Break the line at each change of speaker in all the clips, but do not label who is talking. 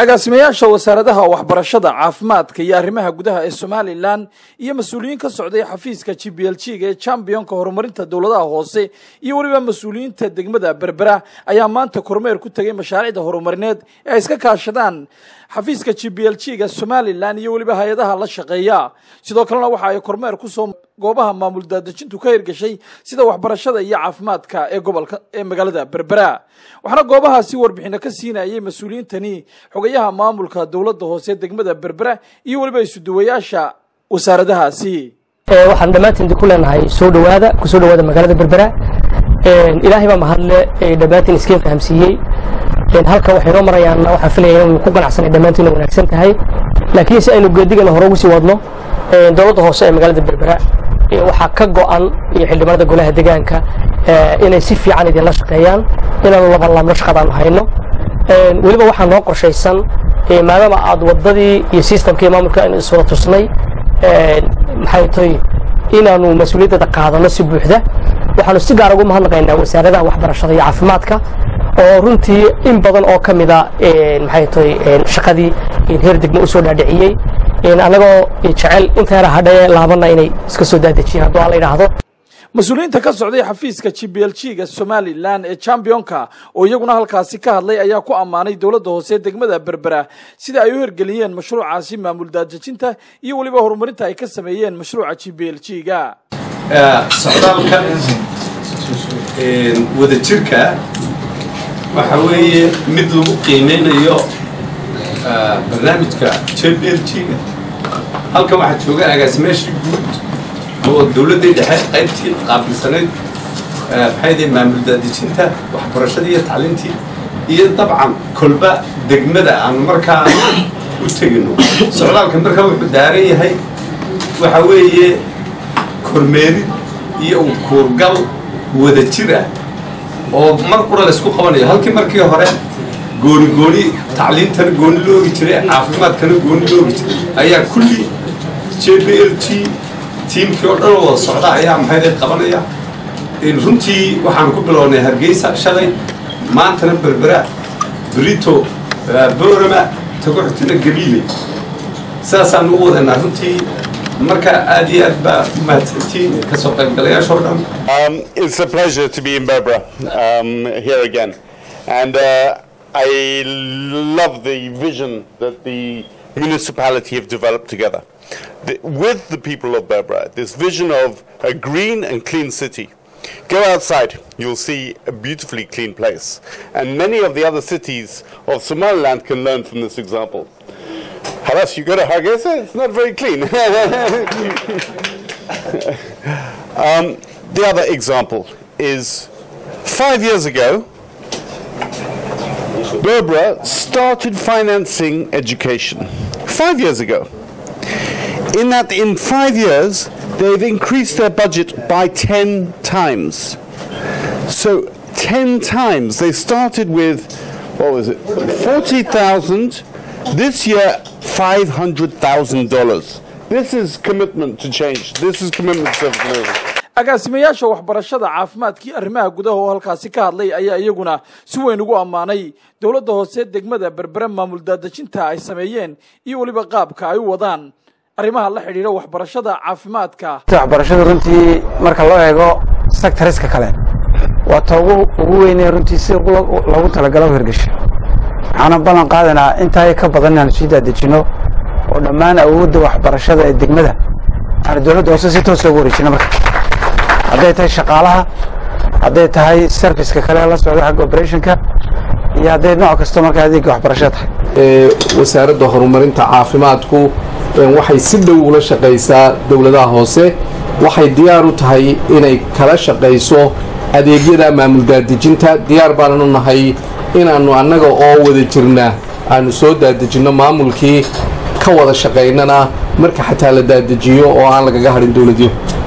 agaasimayaasha wasaaradaha waxbarashada caafimaadka iyo arrimaha gudaha ee somalilan iyo mas-uuliyiin ka socday xafiiska g b l g ga ee chambionka horumarinta dowladaha hoose iyo weliba mas-uuliyiinta degmada berbera ayaa maanta kormeer ku tegay mashaariicda horumarineed ee ay iska kaashadaan xafiiska g b l g ga somalilan iyo weliba hay-adaha la shaqeeya sidoo kalena waxa ay kormeer kusoo goobaha maamul daadejintu ka hirgashay sida waxbarashada iyo caafimaadka ee gobolka ee magaalada berbera waxaana goobahaasi warbixino ka siinayay mas-uuliyiintani xogayaha maamulka dowladda hoose degmada berbera iyo weliba isuduwayaasha wasaaradahaasi
waxaan dhammaantiin ku leenahay soo dhowaada ku soo dhowaada magaalada berbera ilaahay baa mahadle dhammaantiin iskeen fahamsiiyey halka waxay noo marayaan waxaan filaya inuu ku ganacsanay dhammaantiin wanaagsan tahay laakiin si aynu geedigana hore ugu sii wadno dowladda hoose ee magaalada berbera waxaa ka go'an iyo xildhibaanada golaha deegaanka inay si fiican idinla shaqeeyaan inaanu labanlaabno shaqadaan hayno weliba waxaa noo qorshaysan maadaama aad waddadii iyo sistamkii maamulka aynu iswada tusnay maxay tahay inaanu mas-uuliyaddeeda qaadano si buuxda waxaanu si gaar ugu mahadnaqaynaa wasaaradaha waxbarashada iyo caafimaadka oo runtii in badan oo ka mida maxay tahay shaqadii heer degmo u soo dhaadhiciyey annagoo jecel inta yara hadhaye laabana inay iska soo daadejiyaan hadduu alla yidhaahdo
mas-uuliyiinta ka socday xafiiska g b l g ga somalilan ee chambionka oo iyaguna halkaasi ka hadlay ayaa ku ammaanay dowladda hoose degmada berbera sida ay u hirgeliyeen mashruucaasi maamul daadejinta iyo weliba horumarinta ay ka sameeyeen mashruuca g b l g ga
socdaalka wadajirka waxa weeye mid lagu qiimeynayo barnaamijka j b l g ga halkan waxaa jooga agaasimeeshii guud oo dowladdii dhexe qaybtii qaabilsanayd maxay maamul daadejinta waxbarashadii iyo tacliintii iyo dabcan kolba degmada aan markaa u tegino socdaalka markaa wuxuu daaran yahay waxa weeye kormeerid iyo u kuurgal wada jir ah oo mar qura laysku qabanayo halkii markii hore gooni gooni tacliintana gooni loogi jiray caafimaadkana gooni loogi jiray ayaa kulli j b l g tiimkii oo dhan wada socda ayaa maxayday qabanaya runtii waxaan ku bilownay hargeysa shalay maantana berbera brito borama taguxutina gabiile saasaan ugu wadanaa runtii marka aad iyo aad baa umahadsantiin kasoo qaybgalayaasha oo dhan
Um, it's a pleasure to be in Berbera um, here again. And uh, I love the vision that the municipality have developed together. The, with the people of Berbera, this vision of a green and clean city. Go outside, you'll see a beautifully clean place. And many of the other cities of Somaliland can learn from this example. Halas, you go to Hargeisa, it's not very clean. um, the other example is five years ago, Berbera started financing education. Five years ago. In that, in five years, they've increased their budget by 10 times. So, 10 times. They started with, what was it, 40,000. This year, $500,000. This is commitment to change. This is commitment to
agaasimayaasha waxbarashada caafimaadkii arrimaha gudaha oo halkaasi ka hadlay ayaa iyaguna si weyn ugu ammaanay dowladda hoose degmada berbere maamul daadejinta ay sameeyeen iyo weliba qaabka ay u wadaan arrimaha la xidhiidha waxbarashada caafimaadka
waxbarashada runtii marka loo eego sectoriska kale waa ta ugu ugu weynee runtii si loogu talagalo u hirgasho waxaana ballan qaadaynaa intaa ka badan inaanu sii daadejino oo dhammaan awoodda waxbarashada ee degmada aanu dowladda hoose si toos loogu wareejino marka hadday tahay shaqaalaha hadday tahay serviceka kale la socda xagga operationka iyo hadday nooc kasto marka adeegga waxbarashada tahay
wasaaradda horumarinta caafimaadku waxay si dhow ula shaqaysaa dowladaha hoose waxay diyaar u tahay inay kala shaqayso adeegyada maamul daadejinta diyaar baananu nahay inaannu annaga oo wada jirna aanu soo daadejinno maamulkii ka wada shaqaynana marka xataa la daadejiyo oo aan lagaga hadhin dowladyo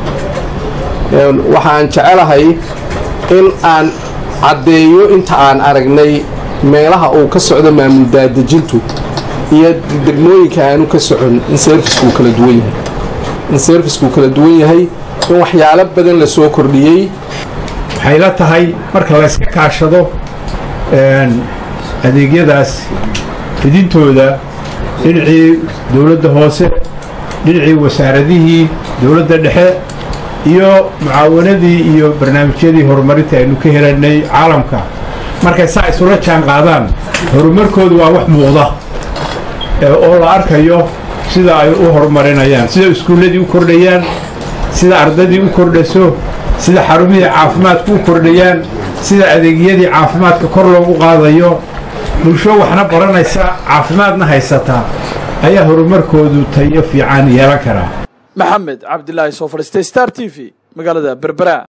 waxaan jecelahay in aan caddeeyo inta aan aragnay meelaha uu ka socdo maamul daadejintu iyo degmooyinka aanu ka socon in serviskuu kala duwan yahay in serviskuu kala duwan yahay in waxyaalo badan la soo kordhiyey
waxay la tahay marka la yska kaashado adeegyadaas fidintooda dhinacii dowladda hoose dhinacii wasaaradihii dowladda dhexe iyo mucaawanadii iyo barnaamijyadii horumarinta aynu ka helanay caalamka markay saa isula jaan qaadaan horumarkoodu waa wax muuqda oo la arkayo sida ay u horumarinayaan sida iskuulladii u kordhayaan sida ardaydii u kordhaso sida xarumihii caafimaadku u kordhayaan sida adeegyadii caafimaadka kor loogu qaadayo bulsho waxna baranaysa caafimaadna haysata ayaa horumarkoodu tayo fiican yeelan karaa
maxamed cabdilaahi soo fadhiistay star t v magaalada berbera